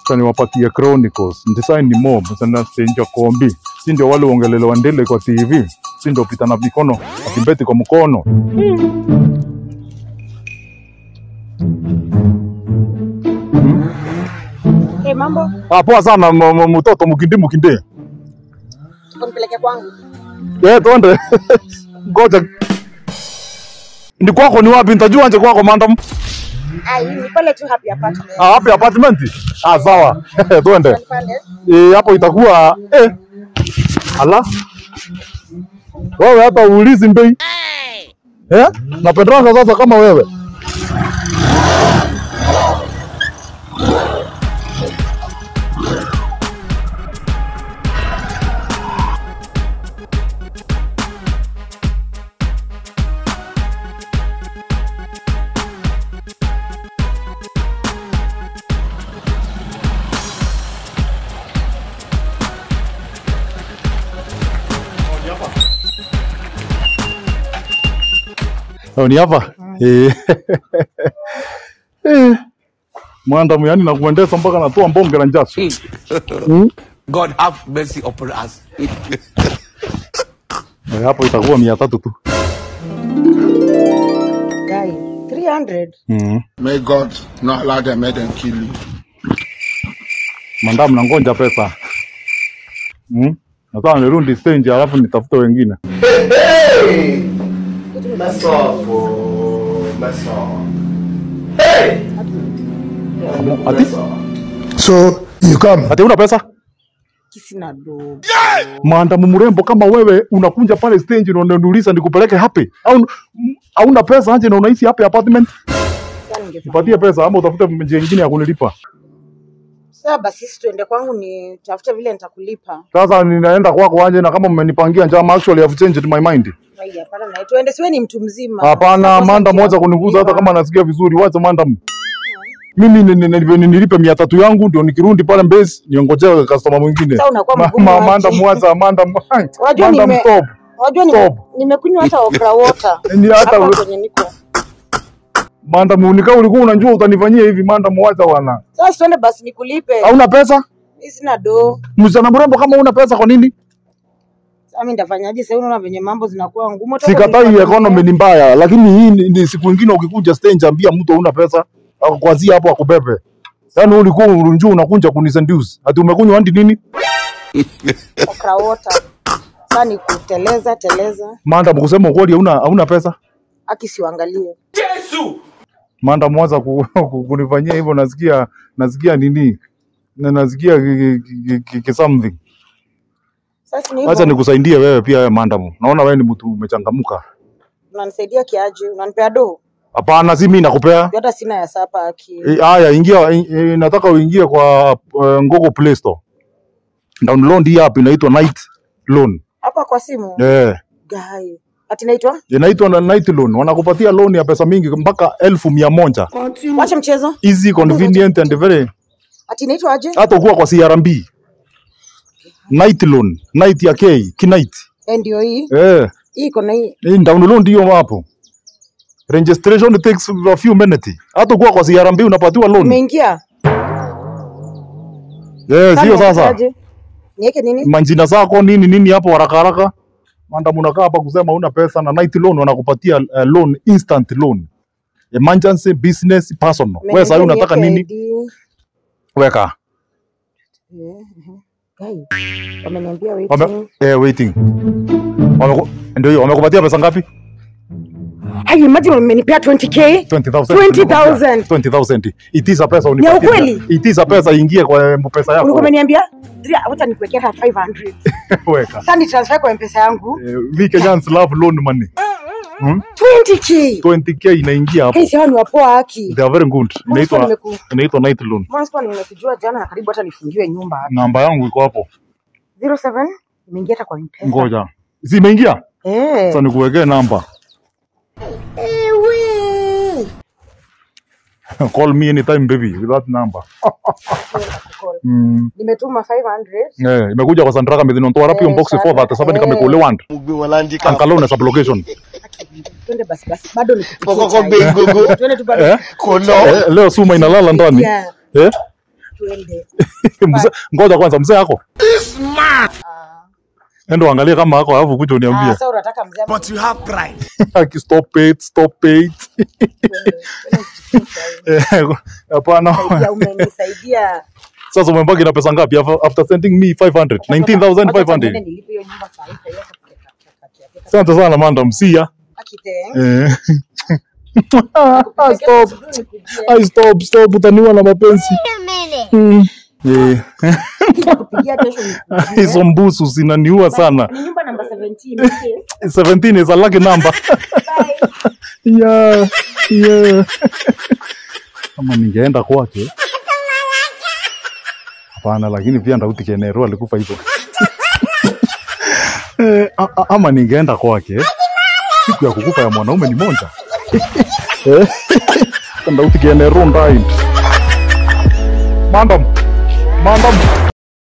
Sasa niwapatie Chronicles. Design ni mob. Sasa stenja kombi. Si ndio wale uongelelewa ndele kwa TV. Si ndio pita na mikono. Akimbeti kwa mkono. Hey, mambo Ah, poa sana m- m- mtoto mkindi mkindi. unipeleke kwangu Eh, twende. Ngoja. Ni kwako ni wapi? Nitajua nje kwako mandam. ai ni pale tu happy apartment Ah, wapi apartment? Ah, sawa. Twende. pale Eh, hapo itakuwa eh. Ala. Wewe hata uulizi mbei. Eh? Napendanga sasa kama wewe. Oh, ni hapa? Eh. Eh. Mwandamu yani nakuendesa mpaka natoa mbonge la njasi. Mm? God have mercy upon us. Eh, hapo itakuwa mia tatu tu. guy 300 Mm. May God not allow them, make them kill you. Mandamu nangonja pesa. Mm? Nataka nirundi stage alafu nitafute wengine. Mess up, oh, mess up. Hey! Ati? So you come. Ati una pesa? kisina do Maandamu mrembo kama wewe unakunja pale stage na unaniuliza nikupeleke hapi au m- hauna pesa aje na unaishi hapi apartment? sasa ningefanya Nipatie pesa ama utafute njia nyingine ya kunilipa. sasa basi sisi tuende kwangu ni tafute vile nitakulipa Sasa ninaenda kwako aje na kama mmenipangia njama actually have changed my mind. Ai, hapana na tuende siwe ni mtu mzima Hapana, Sasa manda njia moja ya kuniguza hata kulipa. kama nasikia vizuri. Wacha manda. Mimi ni- ni- ni- ni- nilipe mia tatu yangu ndio nikirudi pale Mbezi niongojee customer mwingine. Sasa unakuwa Ma- mgumu ma- aje. Manda mwacha, manda Unajua manda nime- stop. unajua nime- Stop. nimekunywa hata okra water Ni hata hapa we- kwenye niko Manda munika ulikuwa unajua utanifanyia hivi manda mwacha wana. sasa tuende basi nikulipe Hauna pesa? mimi sina do Msichana mrembo kama una pesa kwa nini? sasa mimi nitafanyaje sasa unaona venye mambo zinakuwa ngumu Toka Sikatai nilipata economy ni mbaya, lakini hii ni, ni siku ingine ukikuja stage ambia mtu hauna pesa, akuanzia hapo akubebe. Yaani wewe ulikuwa unajua unakunja kuniseduce. Ati umekunywa andi nini? okra water sasa ni kuteleza teleza Manda mkusema ukweli hauna hauna pesa. akisiuangalie Manda mwanza ku, ku, kunifanyia hivyo nasikia nasikia nini? Na nasikia ki, ki, ki, ki something. sasa ni Acha hivyo nikusaidie wewe pia wewe Mandamu. Naona wewe ni mtu umechangamuka. unanisaidia kiaje unanipea do Hapana, si mimi nakupea. Juu hata sina ya sapa aki Eh, Haya, ingia in, eh, nataka uingie kwa uh, Google Play Store. Download hii app inaitwa Night Loan. hapa kwa simu Eh, gai ati naitwa inaitwa na Night Loan. Wanakupatia loan ya pesa mingi mpaka elfu mia moja. wacha mchezo Easy, convenient and very ati naitwa aje hata ukuwa kwa CRMB. Night Loan, night ya K, kinight. Eh, ndio hii Eh, hii iko na hii hii download hiyo hapo. Registration takes a few minutes. Hata ukuwa kwa CRMB unapatiwa loan. umeingia Eh, sio sasa. Unatakaje? niweke nini manjina zako nini nini hapo haraka haraka. Manda mnakaa hapa kusema una pesa na night loan wanakupatia uh, loan instant loan. Emergency business personal. Wewe sasa Umeniambia unataka niweke nini? ID. Weka. Eh, mhm. Gai, wameniambia Wame, waiting. eh, waiting. Wameku, ndio hiyo wamekupatia pesa ngapi? Hai, imagine wamenipea 20k 20,000. 20,000. 20,000. Itiza pesa unipatie. ukweli? Itiza pesa ingie kwa mpesa yako. ulikuwa umeniambia Dria, wacha nikuwekea hata 500 Weka. sasa ni transfer kwa mpesa yangu Eh, we Kenyans love loan money. Hmm? 20k 20k inaingia hapo. Hey, sawa ni wapoa haki They are very good. Mbona sikuwa Inaitwa nimeku- inaitwa night loan. Mbona sikuwa nimekujua jana na karibu hata nifungiwe nyumba hapa Namba yangu iko hapo. 07 imeingia hata kwa mpesa Ngoja. Zimeingia? eh Sasa nikuwekee namba. Call me anytime baby with that number. Mm. nimetuma 500 Eh, imekuja kwa Sandraka Medina Ntoa rapi Eh, unbox sana. 4 that sababu Eh. nikamekule wand. Ankalona sub location. twende basi basi bado nikupikie Poko chai. bengogo. twende tu bado Eh? Kono. Eh, leo suma inalala ndani. Yeah. Eh? tuende. Mzee, ngoja kwanza mzee yako. Ah, Endo angalia kama ako alafu kuja ah, uniambie. sasa unataka mzee ama But you have pride. Aki stop it, stop it. tuende? Twende usikitisha wewe. Eh, Hapana. Saidia, umenisaidia. Sasa umebaki na pesa ngapi after, after sending me 500? Wacha niende 19,500. nilipe hiyo nyumba saa hii, saa hii hata kukeka- kukakatia- kukakatia. Asante sana madam. See ya. Akite, Eh. Ah, kesho stop. asubuhi nikujie. Ai, stop, stop. Utaniwa na mapenzi. Mm. Eh. Nikikupigia kesho nikujie. Hizo mbusu zinaniua sana. Ni nyumba namba 17. okay? 17 is a lucky number. Bye. yeah, yeah. Kama ningeenda kwake. Hapana, lakini pia Ndauti Kenero alikufa hivyo. Eh, a- a- ama ningeenda kwake. Siku ya kukufa ya mwanaume ni moja. Eh, Ndauti Kenero died. Madam, madam,